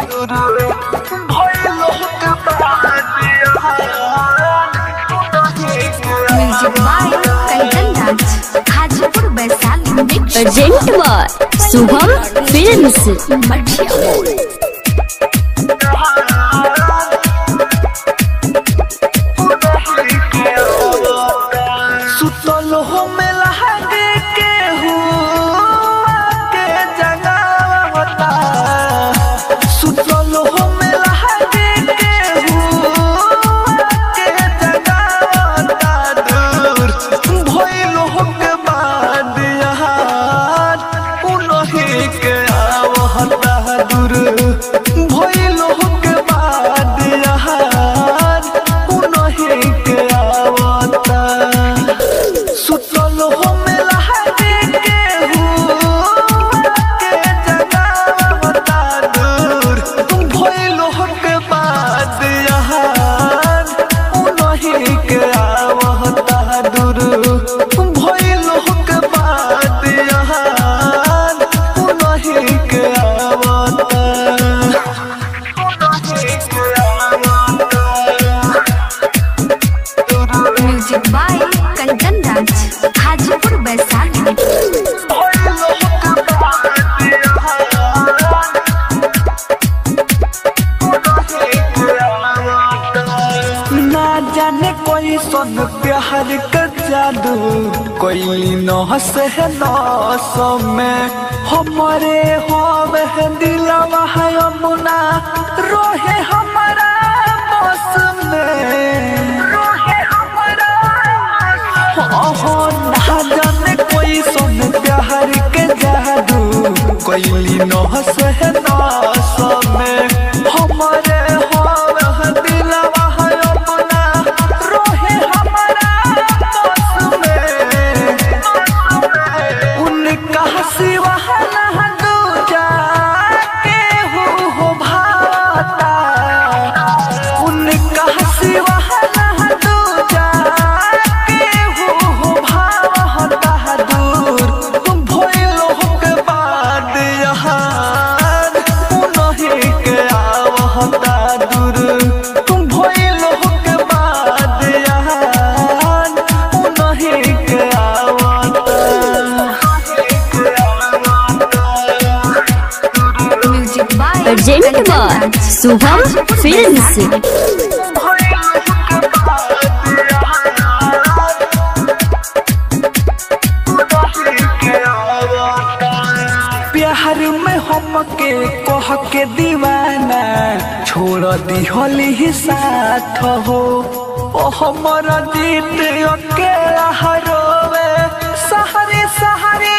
music by Kanchan Raj Hajipur Vaishali mix urgent बार Shubham films मठिया सुतल हो में लहगे के हुआ के जगावता सुतल हो में लहगे के हुआ के जगावता दूर भइल हो के बाद यहाँ उनही के आवहता दूर भइल हो के बाद यहाँ उनही के आवता सुतल हो में लहगे के हुआ के जगावता दूर भइल हो के बाद यहाँ उनही के आवता दूर भइल हो के बाद यहाँ उनही के आवता उनही के आवता म्यूजिक बाय कंचन राज हाजीपुर वैशाली ना जाने कोई सन प्यार का जादू कोई नहस है नस में हमारे होवे है दिलवा है अमुना रोहे हमारा बस में रोहे हमारा ओहो ना जाने कोई सन प्यार के जादू कोई नहस है नस में हमारे होवे है दिलवा है अपना रोहे हमारा बस में उनका सिवा ना दूजा के हो हो भाता उनका सिवा ना दूजा के हो हो भाता दूर भइल हो के बाद यहाँ उनही के आवहता दूर भइल हो के बाद यहाँ उनही के आवता म्यूजिक बाय अर्जेंट बार शुभम फिल्म्स प्यार में हमके कह के दीवाना छोड़ दिहली ही साथ हो ओ हमर जीत अकेला हरोवे सहरी सहरी